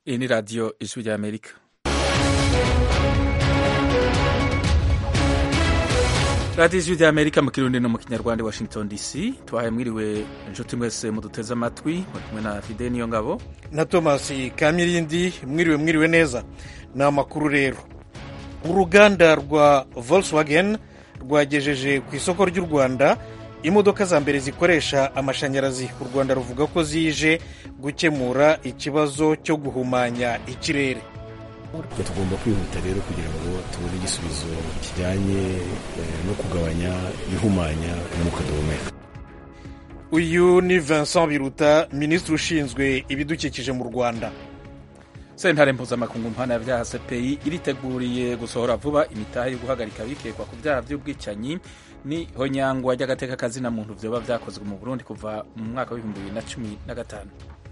Iyi ni radiyo ijwi rya amerika radiyo ijwi rya amerika mu kirundi no mu kinyarwanda i washington dc tubahaye mwiriwe inshuti mwese muduteze amatwi muri kumwe na fide niyo ngabo na thomas kamirindi mwiriwe mwiriwe neza ni amakuru rero uruganda rwa volkswagen rwagejeje ku isoko ry'u rwanda imodoka za mbere zikoresha amashanyarazi u rwanda ruvuga ko zije gukemura ikibazo cyo guhumanya ikirere tugomba kwihuta rero kugira ngo tubone igisubizo kijyanye no kugabanya ihumanya umwuka duhumeka uyu ni vincent biruta minisitiri ushinzwe ibidukikije mu rwanda sentare mpuzamakungu mpana byaha cpi iriteguriye gusohora vuba imitahe yo guhagarika abikekwa ku byaha by'ubwicanyi ni honyangwa ry'agateka kazina muntu vyoba vyakozwe mu burundi kuva mu mwaka w'ibihumbi bibiri na cumi na gatanu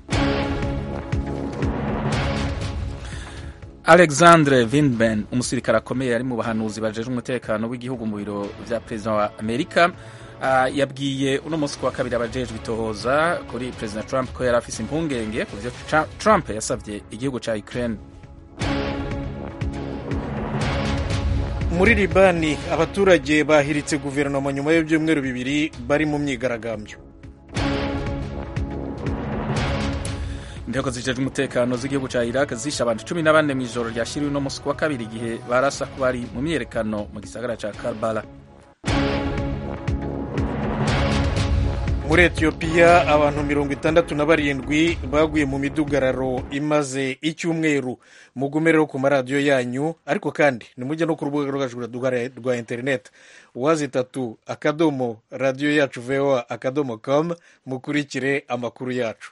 alexandre vindman umusirikare akomeye ari mu bahanuzi bajejwe umutekano w'igihugu mu biro vya perezida wa amerika uh, yabwiye uno munsi kuwa kabiri abajejwe itohoza kuri perezida trump ko yari afise impungenge ku vyo trump yasavye igihugu ca ukraine muri libani abaturage bahiritse guverinoma nyuma y'ibyumweru bibiri bari mu myigaragambyo inteko zijejwe umutekano z'igihugu ca iraq zishe abantu cumi na bane mw'ijoro ryashiriwe uno munsi kuwa kabiri igihe barasa ko bari mu myiyerekano mu gisagara ca karbala muri etiyopiya abantu mirongo itandatu na barindwi baguye mu midugararo imaze icyumweru mugume rero ku maradiyo yanyu ariko kandi nimujya no ku rubuga rwacu rwa interineti wazi itatu akadomo radiyo yacu voa akadomo com mukurikire amakuru yacu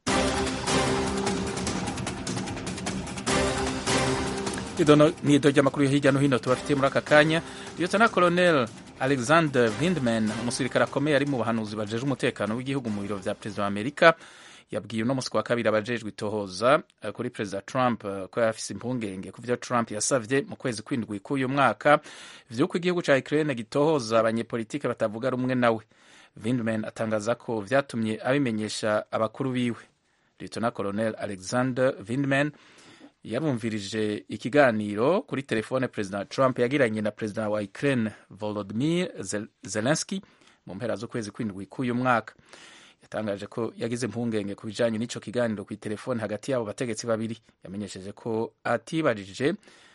ni ido ry'amakuru yo hirya no hino tubafitiye muri aka kanya liyotona koloneli alexander vindman umusirikare akomeye ari mu bahanuzi bajejwe umutekano w'igihugu mu biro vya perezida wa amerika yabwiye uno musi wa kabiri abajejwe itohoza kuri perezida trump ko yari afise impungenge ku vyo trump yasavye mu kwezi kw'indwi k'uyu mwaka vy'uko igihugu ca ukraine gitohoza abanyepolitike batavuga rumwe nawe vindman atangaza ko vyatumye abimenyesha abakuru biwe liyotona koloneli alexander vindman yarumvirije ikiganiro kuri telefone perezida trump yagiranye na perezida wa ukraine volodimir zelenski mu mpera z'ukwezi kw'indwi k'uyu mwaka yatangaje ko yagize impungenge ku bijanye n'ico kiganiro ku telefone hagati y'abo bategetsi babiri yamenyesheje ko atibajije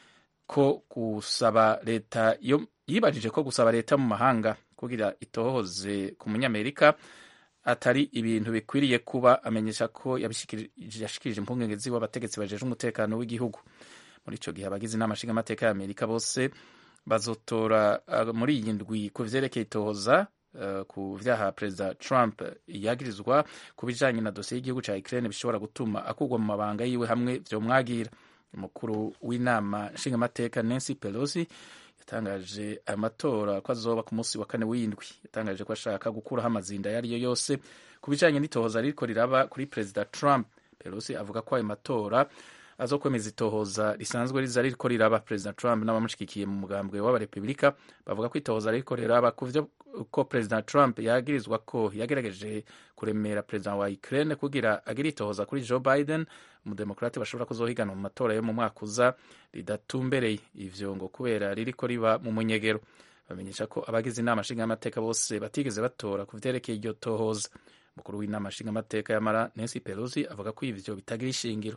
ko gusaba leta yibajije ko gusaba leta mu mahanga kugira itohoze ku munyamerika atari ibintu bikwiriye kuba amenyesha ko yashikirije impungenge ziwe abategetsi bajejwe umutekano w'igihugu muri ico gihe abagize inama nshingamateka ya amerika bose bazotora uh, muri iyi ndwi ku vyerekeye itohoza uh, ku vyaha perezida trump yagirizwa ku bijanye na dosiye y'igihugu ca ukraine bishobora gutuma akurwa mu mabanga yiwe hamwe vyomwagira umukuru w'inama nshingamateka nancy pelosi yatangaje aya matora ko azoba ku munsi wa kane w'indwi yatangaje ko ashaka gukuraho amazinda ayo ariyo yose ku bijanye n'itohoza ririko riraba kuri perezida trump pelosi avuga ko ayo matora azokwemeza itohoza risanzwe riza ririko riraba perezida trump n'abamushigikiye mu mugambwe w'abarepubulika bavuga ko itohoza ririko riraba ku vyo ko perezida trump yagirizwa ko yagerageje kuremera perezida wa ukraine kugira agire itohoza kuri joe biden umudemokrati bashobora kuzohiganwa mu matora yo mu mwaka uza ridatumbereye ivyo ngo kubera ririko riba mu munyegero bamenyesha ko abagize inama nshingamateka bose batigeze batora ku vyerekeye iryo tohoza umukuru w'inama nshingamateka yamara nancy pelosi avuga ko ivyo bitagira ishingiro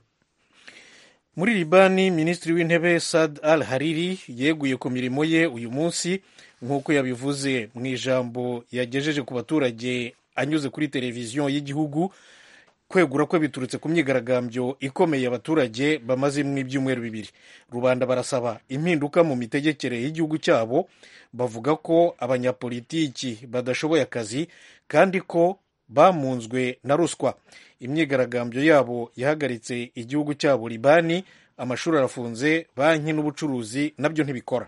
muri libani minisitiri w'intebe sad al hariri yeguye ku mirimo ye uyu munsi nk'uko yabivuze mu ijambo yagejeje ku baturage anyuze kuri televiziyo y'igihugu kwegura kwe biturutse ku myigaragambyo ikomeye abaturage bamazemo ibyumweru bibiri rubanda barasaba impinduka mu mitegekere y'igihugu cyabo bavuga ko abanyapolitiki badashoboye akazi kandi ko bamunzwe na ruswa imyigaragambyo yabo yahagaritse igihugu cyabo libani amashuri arafunze banki n'ubucuruzi nabyo ntibikora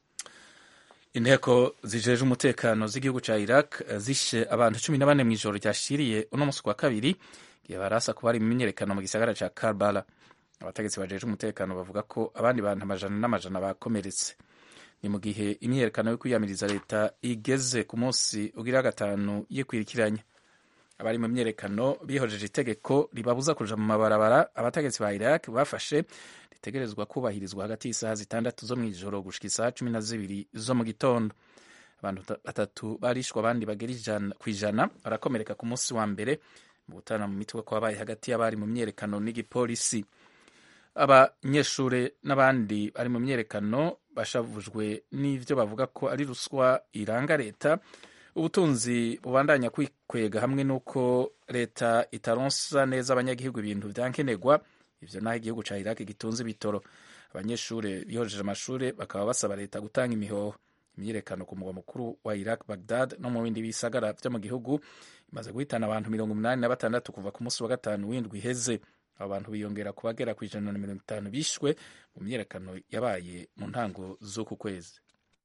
inteko zijeje umutekano z'igihugu ca iraq zishe abantu cumi na bane mw'ijoro ryashiriye uno munsi wa kabiri igihe barasa kuba bari mu myiyerekano mu gisagara ca karbala abategetsi bajeje umutekano bavuga ko abandi bantu amajana n'amajana bakomeretse ni mu gihe imyiyerekano yo kwiyamiriza leta igeze ku munsi ugira gatanu yikwirikiranya abari mu myerekano bihojeje itegeko ribabuza kuja mu mabarabara abategetsi ba iraq bafashe ritegerezwa kubahirizwa hagati y'isaha zitandatu zo mw'ijoro gushika isaha cumi na zibiri zo mu gitondo abantu batatu barishwe abandi bagera ku ijana barakomereka ku munsi wa mbere mu gutana mu mitwe kwabaye hagati y'abari mu myerekano n'igipolisi abanyeshuri n'abandi bari mu myerekano bashavujwe n'ivyo bavuga ko ari ruswa iranga leta ubutunzi bubandanya kwikwega hamwe n'uko leta itaronsa neza abanyagihugu ibintu vyankenerwa ivyo naho igihugu ca iraq gitunze ibitoro abanyeshuri bihojeje amashuri bakaba basaba leta gutanga imihoho imyiyerekano ku mugwa mukuru wa iraq bagdad no mu bindi bisagara vyo mu gihugu imaze guhitana abantu mirongo umunani na batandatu kuva ku munsi wa gatanu w'indwi iheze abo bantu biyongera ku bagera ku ijana na mirongo itanu bishwe mu myiyerekano yabaye mu ntango z'uku kwezi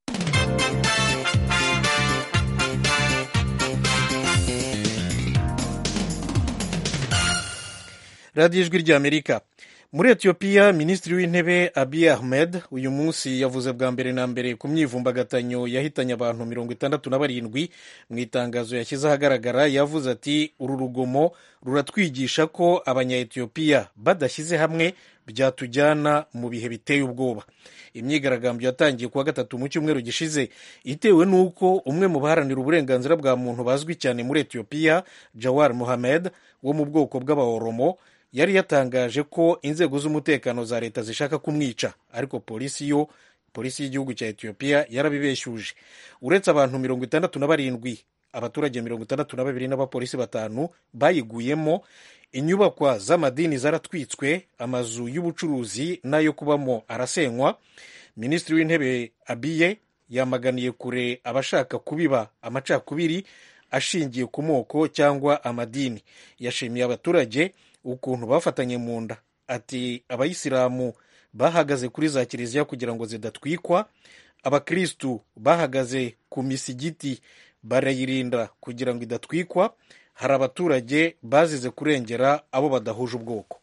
radiyo ijwi ry'amerika muri etiyopiya minisitiri w'intebe abiy ahmed uyu munsi yavuze bwa mbere na mbere ku myivumbagatanyo yahitanye abantu mirongo itandatu na barindwi mu itangazo yashyize ahagaragara yavuze ati uru rugomo ruratwigisha ko abanya-etiyopiya badashyize hamwe byatujyana mu bihe biteye ubwoba imyigaragambyo yatangiye kuwa gatatu mu cyumweru gishize itewe n'uko umwe mu baharanira uburenganzira bwa muntu bazwi cyane muri etiyopiya jawar mohamed wo mu bwoko bw'abaoromo yari yatangaje ko inzego z'umutekano za leta zishaka kumwica ariko polisi yo polisi y'igihugu cya etiyopiya yarabibeshyuje uretse abantu mirongo itandatu na barindwi abaturage mirongo itandatu na babiri n'abapolisi batanu bayiguyemo inyubakwa z'amadini zaratwitswe amazu y'ubucuruzi n'ayo kubamo arasenywa minisitiri w'intebe abiye yamaganiye kure abashaka kubiba amacakubiri ashingiye ku moko cyangwa amadini yashimiye abaturage ukuntu bafatanye mu nda ati abayisilamu bahagaze kuri za kiliziya kugira ngo zidatwikwa abakirisitu bahagaze ku misigiti barayirinda kugira ngo idatwikwa hari abaturage bazize kurengera abo badahuje ubwoko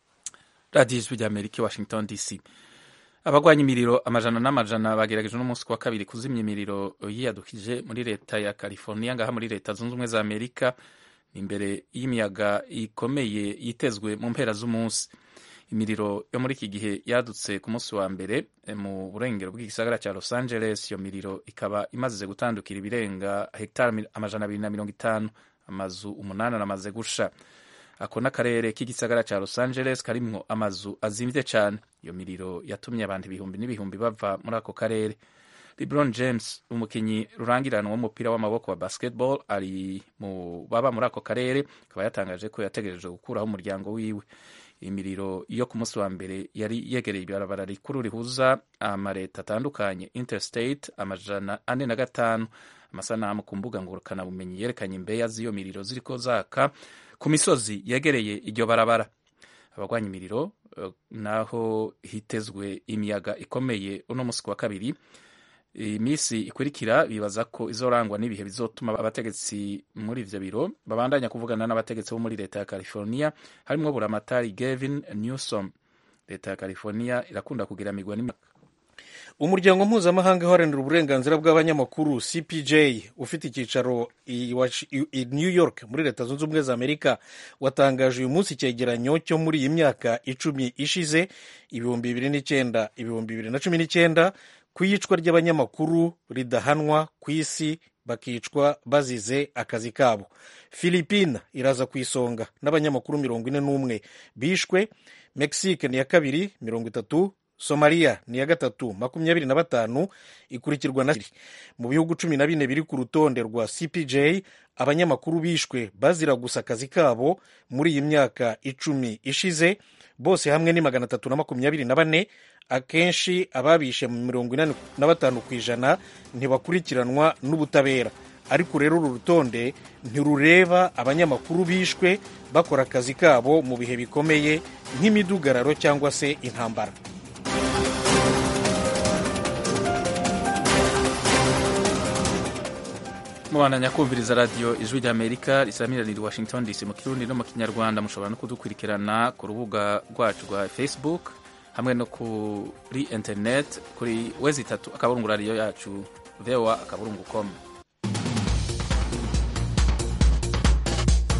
radiyo ijwi rya amerika washington dc abagwanya imiriro amajana n'amajana bagerageje n'umunsi wa kabiri kuzimya imiriro yiyadukije muri leta ya california ngaha muri leta zunze ubumwe za amerika imbere y'imiyaga ikomeye yitezwe mu mpera z'umunsi imiriro yo muri iki gihe yadutse ku munsi wa mbere mu burengero bw'igisagara cya los angeles iyo miriro ikaba imaze gutandukira ibirenga hegitari amajana abiri na mirongo itanu amazu umunani aramaze gusha ako n'akarere k'igisagara cya los angeles karimwo amazu azimvye cyane iyo miriro yatumye abantu ibihumbi n'ibihumbi bava muri ako karere lebron james umukinnyi rurangirana w'umupira w'amaboko wa basketball ari mu baba muri ako karere akaba yatangaje ko yategereje gukuraho umuryango wiwe imiriro yo ku munsi wa mbere yari yegereye ibarabara rikuru rihuza amaleta atandukanye interstate amajana ane na gatanu amasanamu ku mbuga ngurukanabumenyi yerekanye imbeya z'iyo miriro ziriko zaka ku misozi yegereye iryo barabara abagwanya imiriro uh, naho hitezwe imiyaga ikomeye uno munsi wa kabiri iminsi ikurikira bibaza ko izorangwa n'ibihe bizotuma abategetsi muri ivyo biro babandanya kuvugana n'abategetsi bo muri leta ya california harimwo buramatari gavin newsom leta ya california irakunda kugira migwa n'imyaka umuryango mpuzamahanga uharanira uburenganzira bw'abanyamakuru cpj ufite icyicaro i new york muri leta zunze ubumwe za amerika watangaje uyu munsi icyegeranyo cyo muri iyi myaka icumi ishize ibihumbi bibiri n'icyenda ibihumbi bibiri na cumi n'icyenda ku iyicwa ry'abanyamakuru ridahanwa ku isi bakicwa bazize akazi kabo philipine iraza ku isonga n'abanyamakuru mirongo ine n'umwe bishwe mexique ni iya kabiri mirongo itatu somaliya ni iya gatatu makumyabiri na batanu ikurikirwa na mu bihugu cumi na bine biri ku rutonde rwa cpj abanyamakuru bishwe bazira gusa akazi kabo muri iyi myaka icumi ishize bose hamwe ni magana atatu na makumyabiri na bane akenshi ababishe mu mirongo inani na batanu ku ijana ntibakurikiranwa n'ubutabera ariko rero uru rutonde ntirureba abanyamakuru bishwe bakora akazi kabo mu bihe bikomeye nk'imidugararo cyangwa se intambara mubandanya kumviriza radiyo ijwi ry'amerika risamiranira washington dc mu kirundi no mu kinyarwanda mushobora no kudukurikirana ku rubuga rwacu rwa facebook hamwe no kuri internet kuri wezi itatu akaburungu radiyo yacu voa akaburungu com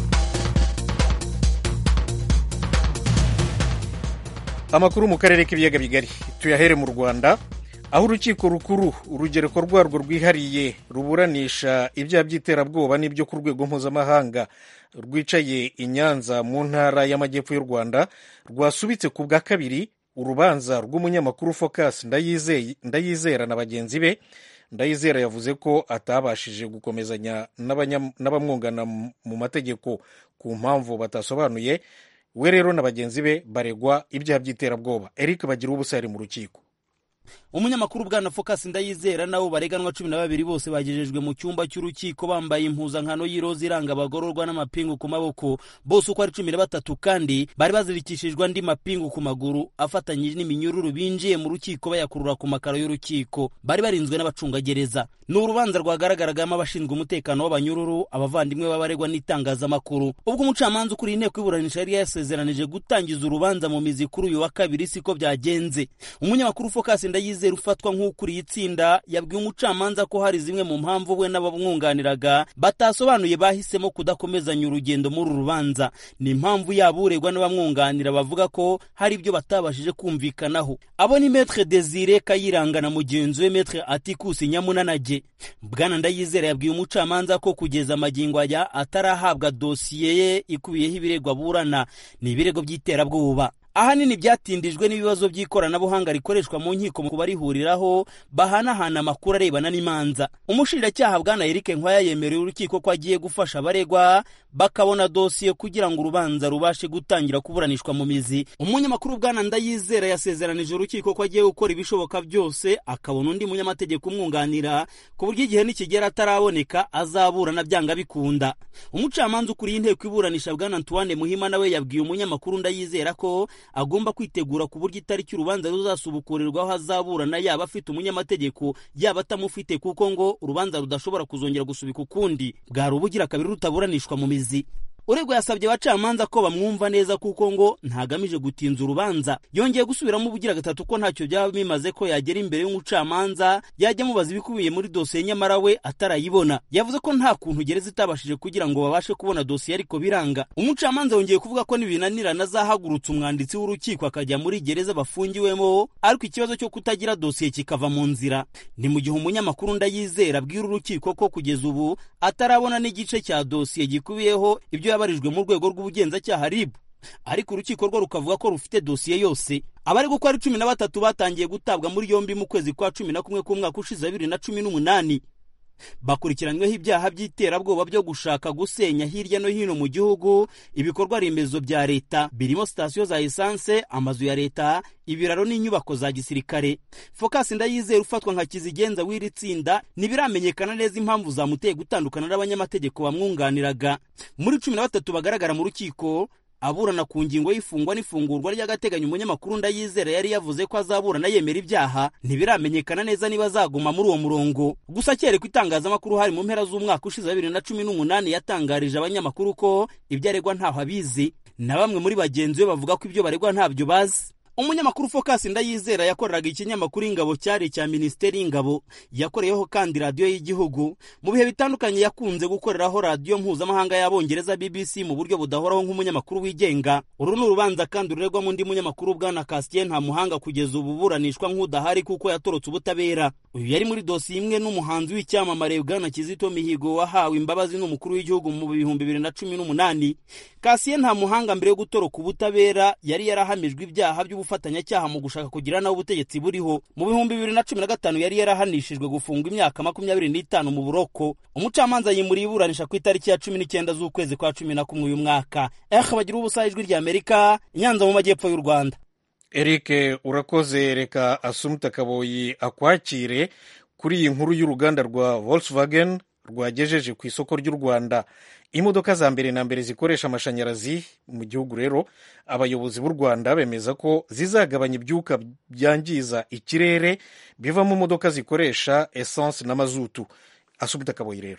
amakuru mu karere k'ibiyaga bigari tuyahere mu rwanda aho urukiko rukuru urugereko rwarwo rwihariye ruburanisha ibyaha by'iterabwoba n'ibyo ku rwego mpuzamahanga rwicaye i nyanza mu ntara y'amajyepfo y'u rwanda rwasubitse ku bwa kabiri urubanza rw'umunyamakuru focus ndayizera na bagenzi be ndayizera yavuze ko atabashije gukomezanya n'abamwungana mu mategeko ku mpamvu batasobanuye we rero na bagenzi be baregwa ibyaha by'iterabwoba eric bagira ubusa yari mu rukiko umunyamakuru bwana focus ndayizera nabo bareganwa cumi na babiri bose bagejejwe mu cyumba cy'urukiko bambaye impuzankano y'iroza iranga abagororwa n'amapingu ku maboko bose uko ari cumi na batatu kandi bari bazirikishijwe andi mapingu ku maguru afatanyije n'iminyururu binjiye mu rukiko bayakurura ku makaro y'urukiko bari barinzwe n'abacungagereza ni urubanza rwagaragaragamo abashinzwe umutekano w'abanyururu abavandimwe b'abaregwa n'itangazamakuru ubwo umucamanza ukuriye inteko y'iburanisha yari yasezeranije gutangiza urubanza mu mizi kuri uyu wa kabiri siko byagenze umunyamakuru focus ndayizera ufatwa nk'ukuriye itsinda yabwiye umucamanza ko hari zimwe mu mpamvu we n'abamwunganiraga batasobanuye bahisemo kudakomezanya urugendo muri uru rubanza ni impamvu yabo uregwa n'abamwunganira bavuga ko hari ibyo batabashije kumvikanaho abo ni metre desire kayiranga na mugenzi we metre atikusi nyamunanage bwana ndayizera yabwiye umucamanza ko kugeza amagingo aya atarahabwa dosiye ye ikubiyeho ibirego aburana ni ibirego by'iterabwoba ahanini byatindijwe n'ibibazo by'ikoranabuhanga rikoreshwa mu nkiko mu kubarihuriraho bahanahana amakuru arebana n'imanza umushinjacyaha bwana Eric Nkwaya yemereye urukiko ko agiye gufasha abaregwa bakabona dosiye kugira ngo urubanza rubashe gutangira kuburanishwa mu mizi umunyamakuru bwana Ndayizera yasezeranije urukiko ko agiye gukora ibishoboka byose akabona undi munyamategeko umwunganira ku buryo igihe nikigera ataraboneka azaburana byanga bikunda umucamanza ukuriye inteko iburanisha bwana Antoine Muhima nawe yabwiye umunyamakuru Ndayizera ko agomba kwitegura ku buryo itariki urubanza ruzasubukurirwaho azaburana yaba afite umunyamategeko yaba atamufite kuko ngo urubanza rudashobora kuzongera gusubika ukundi bwari ubugira kabiri rutaburanishwa mu mizi uregwa yasabye abacamanza ko bamwumva neza kuko ngo ntagamije gutinza urubanza yongeye gusubiramo ubugira gatatu ko ntacyo byaba bimaze ko yagera imbere y'umucamanza yajya amubaza ibikubiye muri dosiye nyamara we atarayibona yavuze ko nta kuntu gereza itabashije kugira ngo babashe kubona dosiye ariko biranga umucamanza yongeye kuvuga ko nibinanirana azahagurutsa umwanditsi w'urukiko akajya muri gereza bafungiwemo ariko ikibazo cyo kutagira dosiye kikava mu nzira ni mu gihe umunyamakuru ndayizera abwira urukiko ko kugeza ubu atarabona n'igice cya dosiye gikubiyeho ibyo yabarijwe mu rwego rw'ubugenzacyaha RIB ariko urukiko rwo rukavuga ko rufite dosiye yose abari gukora ari cumi na batatu batangiye gutabwa muri yombi mu kwezi kwa cumi na kumwe k'umwaka ushize bibiri na cumi n'umunani bakurikiranyweho ibyaha by'iterabwoba byo gushaka gusenya hirya no hino mu gihugu ibikorwa remezo bya leta birimo sitasiyo za esanse amazu ya leta ibiraro n'inyubako za gisirikare focus ndayizera ufatwa nka kizigenza w'iri tsinda ntibiramenyekana neza impamvu zamuteye gutandukana n'abanyamategeko bamwunganiraga muri cumi na batatu bagaragara mu rukiko aburana ku ngingo y'ifungwa n'ifungurwa ry'agateganyo umunyamakuru ndayizera yari yavuze ko azaburana yemera ibyaha ntibiramenyekana neza niba azaguma muri uwo murongo gusa kereka itangazamakuru hari mu mpera z'umwaka ushize wa bibiri na cumi n'umunani yatangarije abanyamakuru ko ibyo aregwa ntaho abizi na bamwe muri bagenzi be bavuga ko ibyo baregwa ntabyo bazi umunyamakuru focus ndayizera yakoreraga ikinyamakuru ingabo cyari icya minisiteri y'ingabo yakoreyeho kandi radiyo y'igihugu mu bihe bitandukanye yakunze gukoreraho radiyo mpuzamahanga y'abongereza bbc mu buryo budahoraho nk'umunyamakuru wigenga uru ni urubanza kandi ruregwamo undi munyamakuru bwana kasien nta muhanga kugeza ubu buranishwa nk'udahari kuko yatorotse ubutabera uyu yari muri dosiye imwe n'umuhanzi w'icyamamare bwana kizito mihigo wahawe imbabazi n'umukuru w'igihugu mu bihumbi bibiri na cumi n'umunani kasien nta muhanga mbere yo gutoroka ubutabera yari yarahamijwe ibyaha by'ubu ubufatanyacyaha mu gushaka kugira nawe ubutegetsi buriho mu bihumbi bibiri na cumi na gatanu yari yarahanishijwe gufungwa imyaka makumyabiri n'itanu mu buroko umucamanza yimuriye iburanisha ku itariki ya cumi n'icyenda z'ukwezi kwa cumi na kumwe uyu mwaka ehe bagira ubusa ijwi rya amerika inyanza mu majyepfo y'u rwanda eric urakoze reka asumuta kaboyi akwakire kuri iyi nkuru y'uruganda rwa volkswagen rwagejeje ku isoko ry'u rwanda imodoka za mbere na mbere zikoresha amashanyarazi mu gihugu rero abayobozi b'u rwanda bemeza ko zizagabanya ibyuka byangiza ikirere biva mu modoka zikoresha esanse na mazutu asubuta akaboyi rero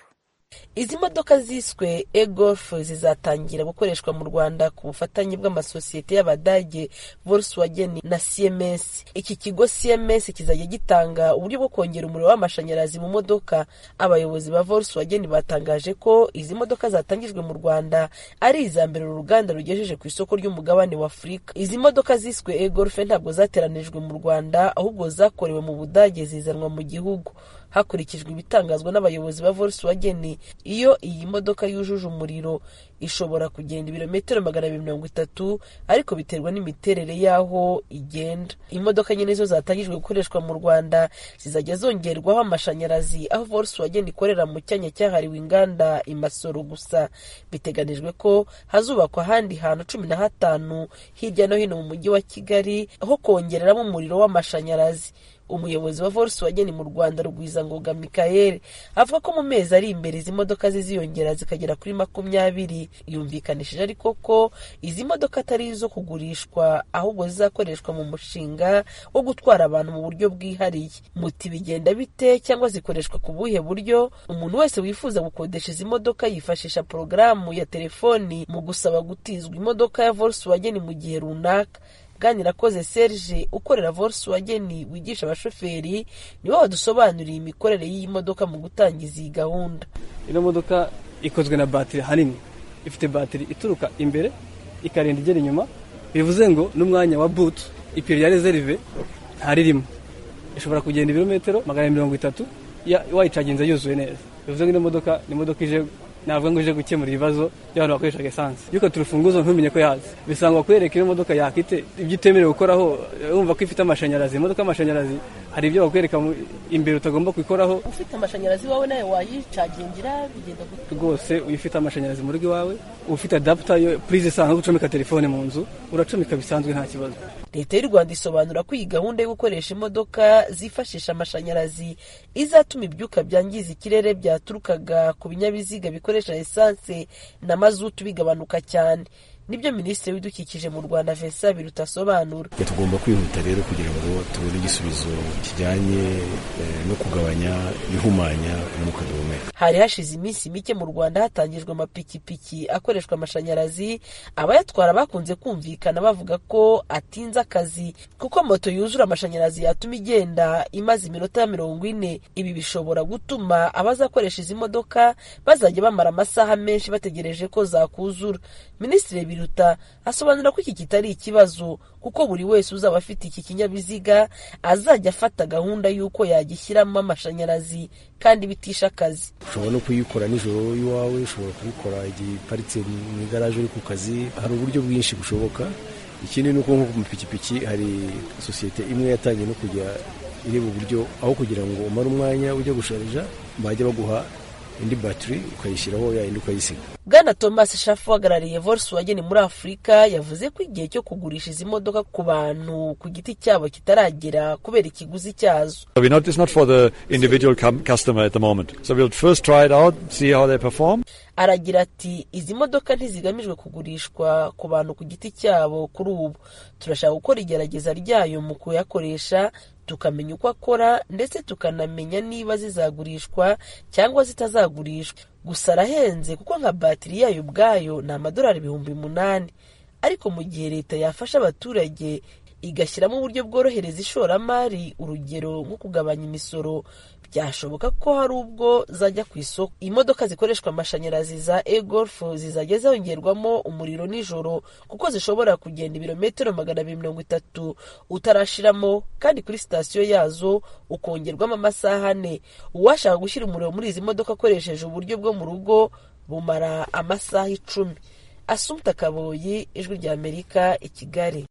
izi modoka ziswe egolf zizatangira gukoreshwa mu rwanda ku bufatanye bw'amasosiyete y'abadage volkswagen na cms iki kigo cms kizajya gitanga uburyo bwo kongera umuriro w'amashanyarazi mu modoka abayobozi ba volkswagen batangaje ko izi modoka zatangijwe mu rwanda ari iza mbere uru ruganda rugejeje ku isoko ry'umugabane wa afurika izi modoka ziswe egolf ntabwo zateranijwe mu rwanda ahubwo zakorewe mu budage zizanwa mu gihugu hakurikijwe ibitangazwa n'abayobozi ba volkswagen iyo iyi modoka yujuje umuriro ishobora kugenda ibirometero magana abiri mirongo itatu ariko biterwa n'imiterere y'aho igenda imodoka nyine zo zatangijwe gukoreshwa mu rwanda zizajya zongerwaho amashanyarazi aho volkswagen ikorera mu cyanya cyahariwe inganda imasoro gusa biteganijwe ko hazubakwa ahandi hantu cumi na hatanu hirya no hino mu mujyi wa kigali ho kongereramo umuriro w'amashanyarazi umuyobozi wa volkswagen mu rwanda rugwizangoga mikael avuga ko mu mezi ari imbere izi modoka ziziyongera zikagera kuri makumyabiri yumvikanishije ariko ko izi modoka atari izo kugurishwa ahubwo zizakoreshwa mu mushinga wo gutwara abantu mu buryo bwihariye muti bigenda bite cyangwa zikoreshwa ku buhe buryo umuntu wese wifuza gukodesha izi modoka yifashisha porogaramu ya telefoni mu gusaba gutizwa imodoka ya volkswagen mu gihe runaka bwanirakoze serge ukorera volkswagen wigisha abashoferi niwe wadusobanuriye imikorere y'iyi modoka mu gutangiza iyi gahunda ino modoka ikozwe na batiri hanini ifite batiri ituruka imbere ikarinda igera inyuma bivuze ngo n'umwanya wa butu ipine ya rezerive ntaririmo ishobora kugenda ibirometero magana mirongo itatu wayicaginze yuzuye neza bivuze ngo ino modoka ni imodoka ije navuga ngo uje gukemura ibibazo by'abantu bakoreshaga esanse iyo ukata urufunguzo ntumenye ko yaze bisanga kwereka iyo modoka yakite ibyo utemerewe gukoraho wumva ko ifite amashanyarazi imodoka y'amashanyarazi hari ibyo bakwereka imbere utagomba kubikoraho ufite amashanyarazi wawe nawe wayicagingira bigenda gute rwose iyo ufite amashanyarazi mu rugo iwawe ufite adaputa yo purize isanzwe gucomeka telefone mu nzu uracomeka bisanzwe nta kibazo leta y'u rwanda isobanura ko iyi gahunda yo gukoresha imodoka zifashisha amashanyarazi izatuma ibyuka byangiza ikirere byaturukaga ku binyabiziga bikoresha esanse na mazutu bigabanuka cyane nibyo minisitiri w'ibidukikije mu rwanda vincent biruta asobanura tugomba kwihuta rero kugira ngo tubone igisubizo kijyanye no kugabanya ihumanya umwuka duhumeka hari hashize iminsi mike mu rwanda hatangijwe amapikipiki akoreshwa amashanyarazi abayatwara bakunze kumvikana bavuga ko atinze akazi kuko moto yuzura amashanyarazi yatuma igenda imaze iminota mirongo ine ibi bishobora gutuma abazakoresha izi modoka bazajya bamara amasaha menshi bategereje ko zakuzura minisitiri biruta asobanura ko iki kitari ikibazo kuko buri wese uzaba afite iki kinyabiziga azajya afata gahunda y'uko yagishyiramo amashanyarazi kandi bitisha akazi ushobora no kuyikora nijoro iwawe ushobora kubikora igihe iparitse mu igaraje uri ku kazi hari uburyo bwinshi bushoboka ikindi ni uko nko ku mapikipiki hari sosiyete imwe yatangiye no kujya ireba uburyo aho kugira ngo umare umwanya ujya gusharija bajya baguha indi batiri ukayishyiraho yayindi ukayisiga bwana thomas shafu uhagarariye volkswagen muri afurika yavuze ko igihe cyo kugurisha izi modoka ku bantu ku giti cyabo kitaragera kubera ikiguzi cyazo It's not for the individual customer at the moment. So we'll first try it out, see how they perform. aragira ati izi modoka ntizigamijwe kugurishwa ku bantu ku giti cyabo kuri ubu turashaka gukora igerageza ryayo mu kuyakoresha tukamenya uko akora ndetse tukanamenya niba zizagurishwa cyangwa zitazagurishwa gusa arahenze kuko nka batiri yayo ubwayo ni amadolari ibihumbi umunani ariko mu gihe leta yafasha abaturage igashyiramo uburyo bworohereza ishoramari urugero nko kugabanya imisoro byashoboka ko hari ubwo zajya ku isoko imodoka zikoreshwa amashanyarazi za egolf zizajya zongerwamo umuriro nijoro kuko zishobora kugenda ibirometero magana abiri mirongo itatu utarashiramo kandi kuri sitasiyo yazo ukongerwamo amasaha ane uwashaka gushyira umuriro muri izi modoka akoresheje uburyo bwo mu rugo bumara amasaha icumi asumta kaboyi ijwi rya amerika i kigali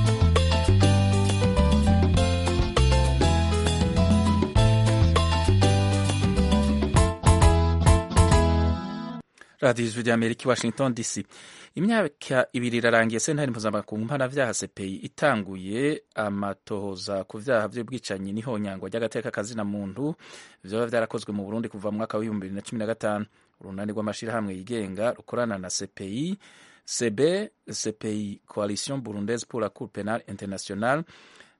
radiyo ijwi rya amerika i washington dc imyaka ibiri irarangiye sentare mpuzamakungu mpanabyaha sepeyi itanguye amatohoza ku byaha by'ubwicanyi n'ihonyangwa ry'agateka kazina muntu byaba byarakozwe mu burundi kuva mu mwaka w'ibihumbi bibiri na cumi na gatanu urunani rw'amashyirahamwe yigenga rukorana na sepeyi sebe sepeyi coalition burundaise pour la cour penale internationale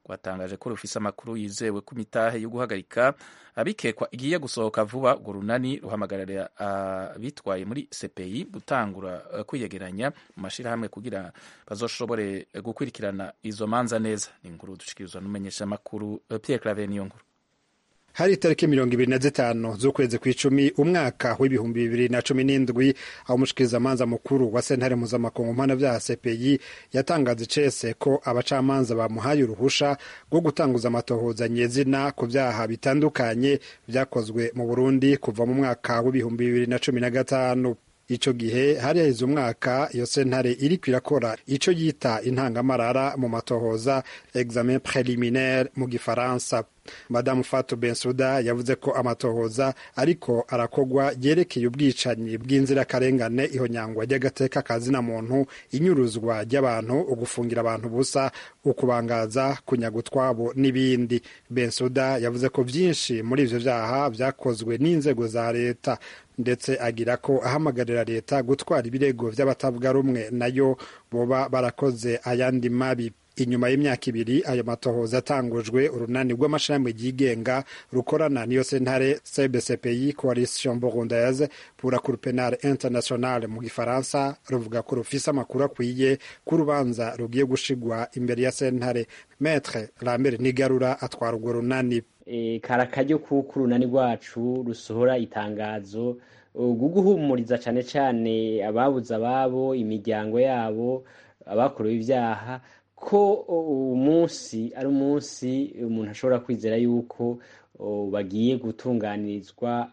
rwatangaje ko rufise amakuru yizewe ku mitahe yo guhagarika abikekwa igiye gusohoka vuba urwo runani ruhamagarira abitwaye muri CPI gutangura kwiyegeranya mu mashirahamwe kugira bazoshobore gukurikirana izo manza neza ni inkuru dushikirizwa n'umumenyeshamakuru Pierre Claver niyo nkuru hari itariki mirongo ibiri na zitanu z'ukwezi kw'icumi umwaka w'ibihumbi bibiri na cumi n'indwi aho umushikirizamanza mukuru wa sentare mpuzamakungu mpanavyaha CPI yatangaza icese ko abacamanza bamuhaye uruhusha rwo gutanguza amatohoza nyezina ku vyaha bitandukanye vyakozwe mu Burundi kuva mu mwaka w'ibihumbi bibiri na cumi na gatanu ico gihe hari haheze umwaka iyo sentare iriko irakora ico yita intangamarara mu matohoza examen preliminaire mu gifaransa madamu Fatou Bensouda yavuze ko amatohoza ariko arakogwa yerekeye ubwicanyi bw'inzirakarengane ihonyangwa ry'agateka kazina muntu inyuruzwa ry'abantu ugufungira abantu busa ukubangaza kunyaga utwabo n'ibindi Bensouda yavuze ko vyinshi muri ivyo vyaha vyakozwe n'inzego za leta ndetse agira ko ahamagarira leta gutwara ibirego vy'abatavuga rumwe nayo boba barakoze ayandi mabi inyuma y'imyaka ibiri ayo matohoza atangujwe urunani rw'amashirahamwe ryigenga rukorana niyo sentare cbcpi coalition burundaise pour la cour penale internationale mu gifaransa ruvuga ko rufise amakuru akwiye ko urubanza rugiye gushigwa imbere ya sentare metre lambert nigarura atwara urwo runani e, karakaryo kuko urunani rwacu rusohora itangazo rwo guhumuriza cane cane ababuze ababo imiryango yabo abakorewe ibyaha ko umunsi ari umunsi umuntu ashobora kwizera yuko bagiye gutunganirizwa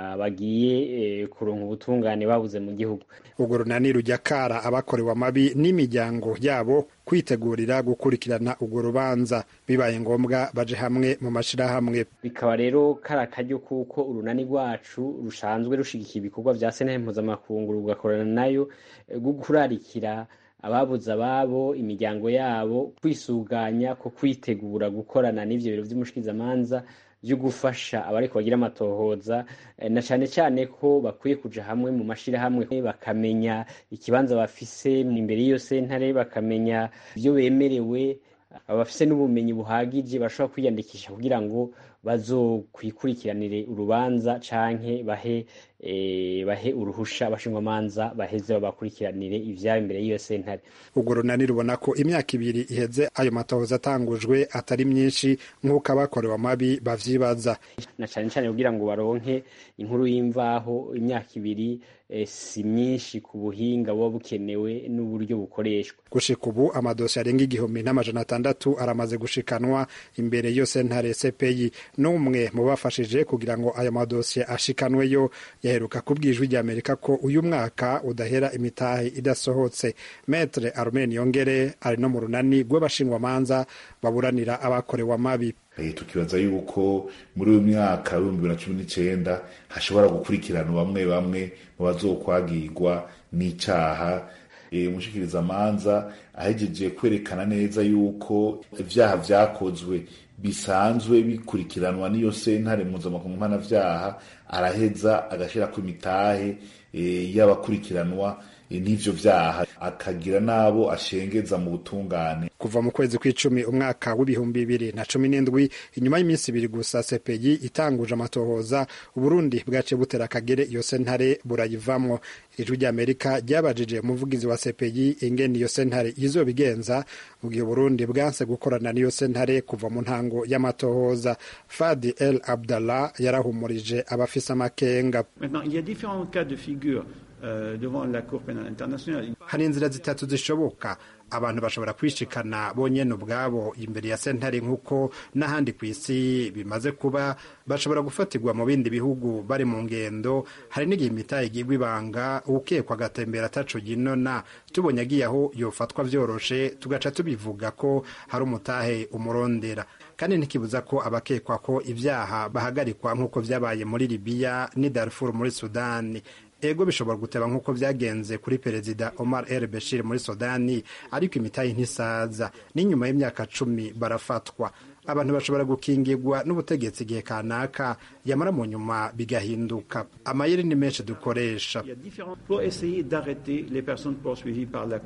bagiye kuronka ubutungane babuze mu gihugu urwo runani rujya kara abakorewe amabi n'imiryango yabo kwitegurira gukurikirana urwo rubanza bibaye ngombwa baje hamwe mu mashirahamwe bikaba rero kari akaryo kuko urunani rwacu rusanzwe rushigikira ibikorwa vya sentare mpuzamakungu rugakorana nayo rwo kurarikira ababuze ababo imiryango yabo kwisuganya ko kwitegura gukorana n'ivyo biro vy'umushikizamanza vyo gufasha abariko bagira amatohoza na cane cane ko bakwiye kuja hamwe mu mashirahamwe bakamenya ikibanza bafise imbere y'iyo sentare bakamenya ivyo bemerewe abafise n'ubumenyi buhagije bashobora kwiyandikisha kugira ngo bazokwikurikiranire urubanza canke bahe e, bahe uruhusha abashingwamanza baheze babakurikiranire ivyabo imbere y'iyo sentare urwo runani rubona ko imyaka ibiri iheze ayo matohoza atangujwe atari myinshi nk'uko abakorewe amabi bavyibaza na cane cane kugira ngo baronke inkuru y'imvaho imyaka ibiri e, si myinshi ku buhinga buba bukenewe n'uburyo bukoreshwa gushika ubu amadosiye arenga igihumbi n'amajana atandatu aramaze gushikanwa imbere y'iyo sentare CPI n'umwe mu bafashije kugira ngo ayo madosiye ashikanweyo yaheruka kubwijwi rya Amerika ko uyu mwaka udahera imitahe idasohotse Maître Armen Yongere ari no mu runani rw'abashingwamanza baburanira abakorewe amabi tukibaza yuko muri uyu mwaka w'ibihumbi bibiri na cumi n'icenda hashobora gukurikirana bamwe bamwe mu bazokwagirwa n'icaha umushikirizamanza ahejeje kwerekana neza yuko ivyaha vyakozwe bisanzwe bikurikiranwa n'iyo sentare mpuzamakungu mpanavyaha araheza agashirako imitahe y'abakurikiranwa n'ivyo vyaha akagira n'abo ashengeza mu butungane kuva mu kwezi kw'icumi umwaka w'ibihumbi bibiri na cumi n'indwi inyuma y'iminsi ibiri gusa sepeyi itanguje amatohoza uburundi bwaciye butera akagere iyo sentare burayivamwo ijwi ry'amerika ryabajije umuvugizi wa sepeyi ingene iyo sentare izobigenza mu gihe uburundi bwanse gukorana n'iyo sentare kuva mu ntango y'amatohoza fadi el abdallah yarahumurije abafise amakenga hari inzira zitatu zishoboka abantu bashobora kwishikana bonyene ubwabo imbere ya sentare nk'uko n'ahandi ku isi bimaze kuba bashobora gufatirwa mu bindi bihugu bari mu ngendo hari n'igihe imitahe igirwa ibanga ukekwa agatembera ataco ginona tubonye agiye aho yofatwa vyoroshe tugaca tubivuga ko hari umutahe umurondera kandi ntikibuza ko abakekwa ko ivyaha bahagarikwa nk'uko vyabaye muri libiya n'i darfur muri sudani ego bishobora guteba nk'uko vyagenze kuri perezida Omar El Bashir muri Sudani ariko imitahe ntisaza n'inyuma y'imyaka cumi barafatwa abantu bashobora gukingirwa n'ubutegetsi igihe kanaka yamara mu nyuma bigahinduka amayeri ni menshi dukoresha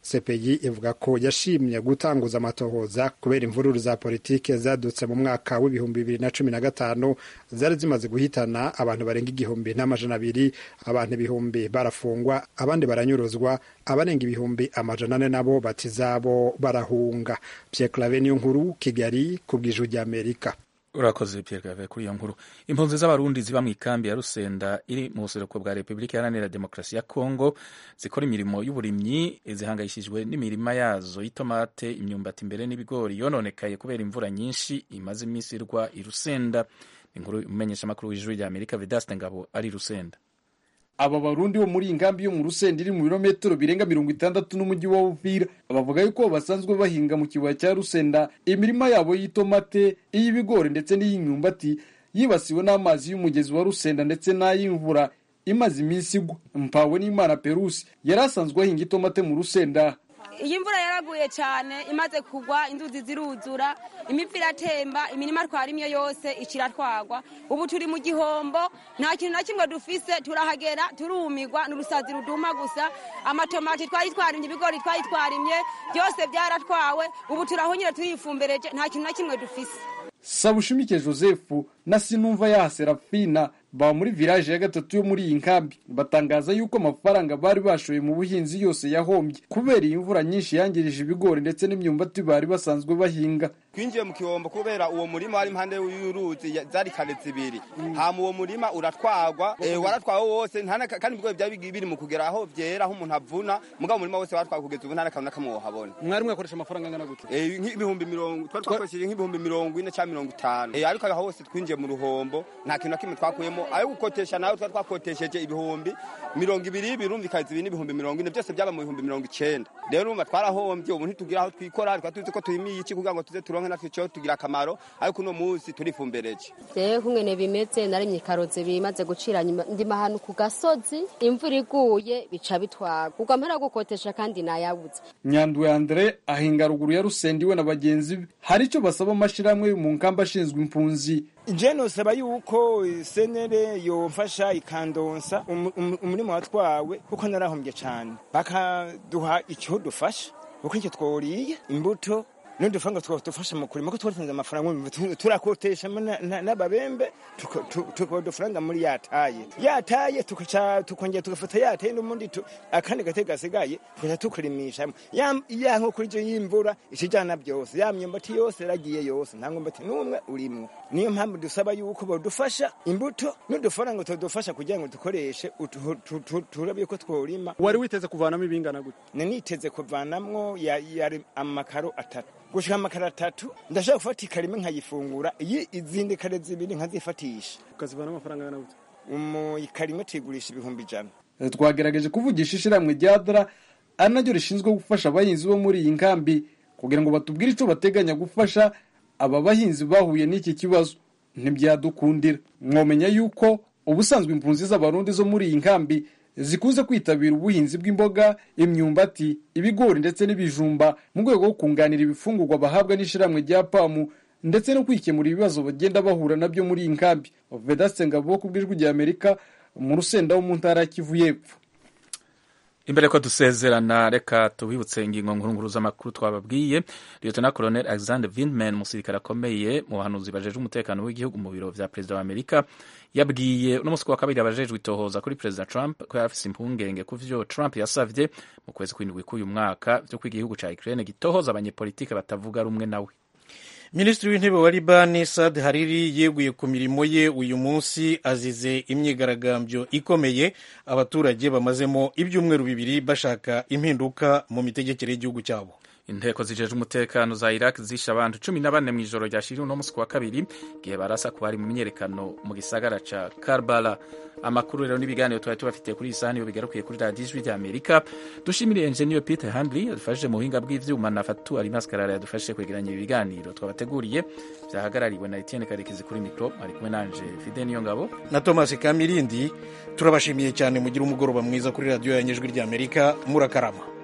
cpi ivuga ko yashimye gutanguza amatohoza kubera imvururu za politike zadutse mu mwaka w'ibihumbi bibiri na cumi na gatanu zari zimaze guhitana abantu barenga igihumbi n'amajana abiri abantu ibihumbi barafungwa abandi baranyuruzwa abarenga ibihumbi amajana ane nabo bati zabo barahunga pierre clave niyo nkuru kigali ku bw'ijuru ry'amerika urakoze Pierre Claver kuri iyo nkuru impunzi z'abarundi ziba mu ikambi ya Rusenda iri mu buseruko bwa Repubulika Iharanira Demokarasi ya Kongo zikora imirimo y'uburimyi zihangayishijwe n'imirima yazo y'itomate imyumbati imbere n'ibigori yononekaye kubera imvura nyinshi imaze iminsi irwa i Rusenda inkuru umumenyesha makuru w'ijuru rya Amerika Vedaste Ngabo ari Rusenda aba barundi bo muri iyi nkambi yo mu rusenda iri mu birometero birenga mirongo itandatu n'umujyi wa Uvira bavuga yuko basanzwe bahinga mu kibaya cya Rusenda imirima yabo y'itomate iy'ibigori ndetse n'iy'imyumbati yibasiwe n'amazi y'umugezi wa Rusenda ndetse n'ay'imvura imaze iminsi igwa mpawe n'Imana Perusi yari asanzwe ahinga itomate mu Rusenda iyi mvura yaraguye cyane imaze kugwa inzuzi ziruzura imivu iratemba imirima twarimye yose ikiratwagwa ubu turi mu gihombo nta kintu na kimwe dufise turahagera turumirwa n'urusazi ruduma gusa amatomati twari twarimye ibigori twari twarimye byose byaratwawe ubu turahonyine turifumbereje nta kintu na kimwe dufise Sabushimike Joseph na Sinumva ya Serafina ba muri village ya gatatu yo muri iyi nkambi batangaza yuko amafaranga bari bashoye mu buhinzi yose yahombye kubera iyi mvura nyinshi yangirije ibigori ndetse n'imyumbati bari basanzwe bahinga twinjiye mu kihombo kubera uwo murima wari impande y'uruzi zari kare zibiri hama uwo murima uratwagwa eh, waratwawe wose nta kandi ibigori byari biri mu kugera aho vyera aho umuntu avuna mugabo umurima wose waratwawe kugeza ubu nta nakantu nakamwe wohabona mwari mwakoresha amafaranga angana gute eh, nk'ibihumbi mirongo twari twakoresheje nk'ibihumbi mirongo ine cyangwa mirongo itanu eh, ariko aho hose twinjiye mu ruhombo nta kintu na kimwe twakuyemo ayo gukotesha nawe twari twakotesheje ibihumbi mirongo ibiri birumvikana ibi n'ibihumbi mirongo ine byose byaba mu bihumbi mirongo icenda rero urumva twarahombye ubu ntitugira aho twikora twari tuzi ko turimiye iki kugira ngo tuze turonke natwe cyo tugira akamaro ariko uno munsi turifumbereje jewe kungene bimeze narimye karotse bimaze gucira ndima ahantu ku gasozi imvura iguye bica bitwaga ubwo mpera gukotesha kandi nayabuze nyandwi andre ahinga ruguru ya rusenda iwe na bagenzi be hari icyo basaba amashirahamwe mu nkamba ashinzwe impunzi je nosaba yuko senere yomfasha ikandonsa umurimo watwawe kuko narahombye cyane bakaduha icyo dufasha kuko icyo tworiye imbuto n'udufaranga twadufasha mu kurima ko twatanze amafaranga turakoteshamo n'ababembe tukaba udufaranga muri yataye yataye tukongera tugafata yataye n'ubundi akandi gate gasigaye tukaja tukurimishamo ya nko kuri ivyo y'imvura ikijana byose ya myumbati yose yaragiye yose nta mwumbati n'umwe urimwo niyo mpamvu dusaba yuko bodufasha imbuto n'udufaranga tudufasha kugira ngo dukoreshe turabe yuko tworima wari witeze kuvanamo ibingana gute niteze kuvanamwo yari amakaro atatu gushika amakara atatu ndashaka gufata ikarima nkayifungura iyi izindi kare zibiri nkazifatisha ukazivana amafaranga angana gute mu ikarima tuyigurisha ibihumbi ijana twagerageje kuvugisha ishyirahamwe rya dara ari naryo rishinzwe gufasha abahinzi bo muri iyi nkambi kugira ngo batubwire icyo bateganya gufasha aba bahinzi bahuye n'iki kibazo ntibyadukundira mwomenya yuko ubusanzwe impunzi z'abarundi zo muri iyi nkambi zikunze kwitabira ubuhinzi bw'imboga imyumbati ibigori ndetse n'ibijumba mu rwego rwo kunganira ibifungurwa bahabwa n'ishyirahamwe rya pamu ndetse no kwikemura ibibazo bagenda bahura nabyo muri iyi nkambi vedaste ngabo ku bw'ijwi rya amerika mu rusenda wo mu ntara ya kivu y'epfo imbere ko dusezerana reka tubibutse ingingo nkuru z'amakuru twababwiye lieutenant colonel alexander vindman umusirikare akomeye mu bahanuzi bajejwe umutekano w'igihugu mu biro vya perezida wa amerika yabwiye uno munsi wa kabiri abajejwe itohoza kuri perezida trump ko yari afise impungenge ku vyo trump yasavye mu kwezi kw'indwi k'uyu mwaka vyo ko igihugu ca ukraine gitohoza abanyepolitike batavuga rumwe nawe minisitiri w'intebe wa libani sad hariri yeguye ku mirimo ye uyu munsi azize imyigaragambyo ikomeye abaturage bamazemo ibyumweru bibiri bashaka impinduka mu mitegekere y'igihugu cyabo inteko zijejwe umutekano za iraq zishe abantu cumi na bane mu ijoro ryashiriwe uno munsi wa kabiri igihe barasa ku bari mu myiyerekano mu gisagara ca karbala amakuru rero n'ibiganiro twari tubafitiye kuri iyi sahani iyo bigarukiye kuri radiyo ijwi rya amerika dushimire enjeniyeri peter handley yadufashije mu buhinga bw'ivyuma na fatu alimas karara yadufashije kwegeranya ibi biganiro twabateguriye vyahagarariwe na etienne karekezi kuri mikro ari kumwe nanje fide niyo ngabo na thomas kamirindi turabashimiye cyane mugira umugoroba mwiza kuri radiyo ya nyijwi rya amerika murakarama